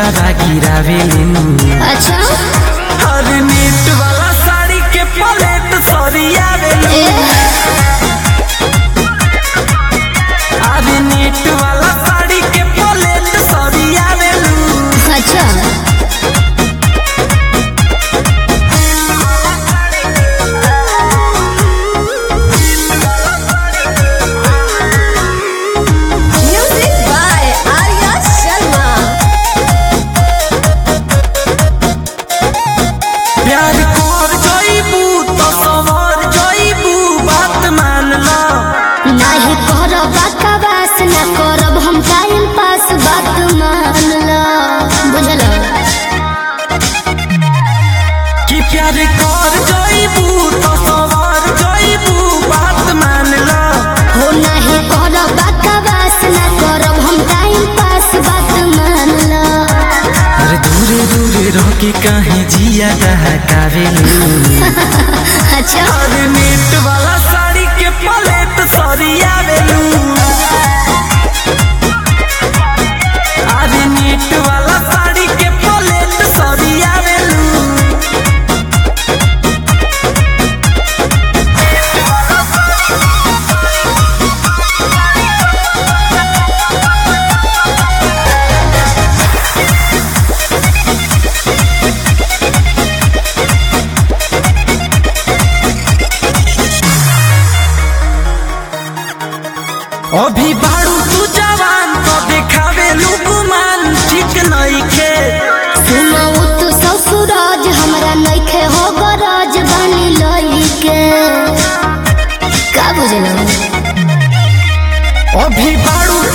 कजरा गिरावेलू अच्छा हर नेट वाला साड़ी के पलेट सरियावेलू ए अरे नेट वाला साड़ी के पलेट सरियावेलू अच्छा म्यूजिक बाय आर्या शर्मा प्यार कर जइबू तो सवर जइबू बात मान ला नाही करब बकवास न करब हम टाइम पास बात मान लो बुझल कि प्यार कर जइबू तो सवर जइबू बात मान ला हो नाही करब बकवास न करब हम टाइम पास बात मान लो अरे दूरे दूरे रह के काहे जिया डहकावेलू अच्छा अरे नेट वाला साड़ी के पलेट सरियावेलू अरे नेट वाला साड़ी के पलेट सरियावेलू अभी बारू तू जवान तो देखावेलू गुमान ठीक नइखे सुनाऊ तो ससुराज हमरा नइखे हो गरज बनी लइके का बुझल अभी बारू